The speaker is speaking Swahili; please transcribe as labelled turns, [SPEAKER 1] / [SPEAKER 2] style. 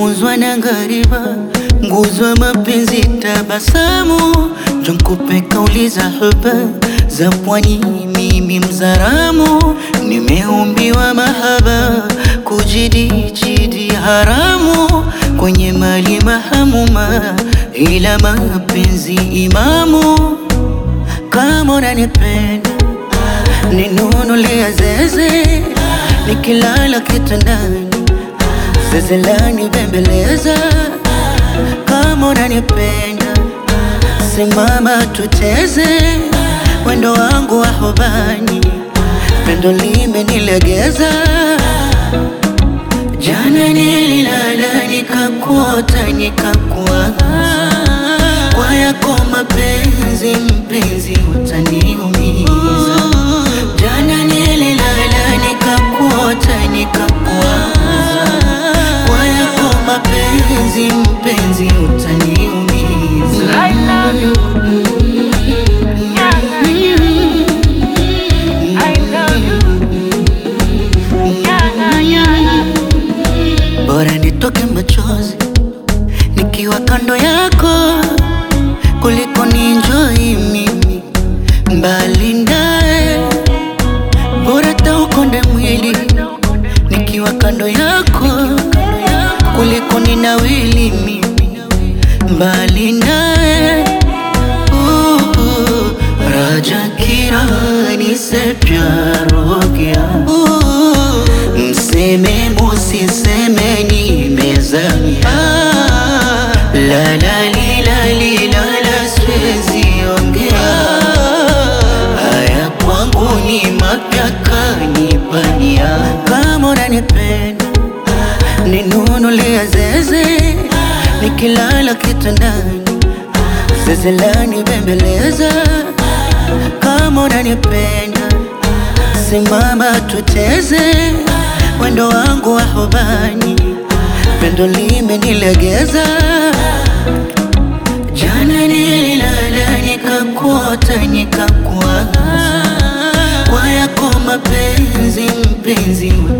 [SPEAKER 1] nimefunzwa na ngariba, nguzo ya mapenzi, tabasamu jonkupe kauli za huba za pwani, mimi Mzaramu, nimeumbiwa mahaba, kujidijidi haramu kwenye mali mahamuma, ila mapenzi imamu. Kama unanipenda ninunulia zeze, nikilala kitandani zeze lani bembeleza. Kama unanipenda simama tuteze, wendo wangu wa hobani, pendo limenilegeza. Jana nililala nikakuota nikakuwaza, kwa yako mapenzi mpenzi utaniumiza. Jana nililala nikakuota nikakuwaza, kwa yako mapenzi mpenzi utaniumiza.
[SPEAKER 2] I love you. Nyanga, nyanga. I love you. Nyanga, nyanga.
[SPEAKER 1] Bora nitoke machozi nikiwa kando yako kuliko ninjoi mimi mbali naye. Bora taukonde mwili nikiwa kando yako kuliko ninawili mimi mbali naye. Uh, Raja kirani se प्यार हो गया mseme musiseme nimezamia la la li la li la la siwezi ongea haya kwangu ni mapya kanipania kama unanipenda ninunulia zeze nikilala kitandani zeze lani bembeleza kama unanipenda simama tuteze wendo wangu wa hobani pendo limenilegeza jana nililala nikakuota nikakuwaza kwa yako mapenzi mpenzi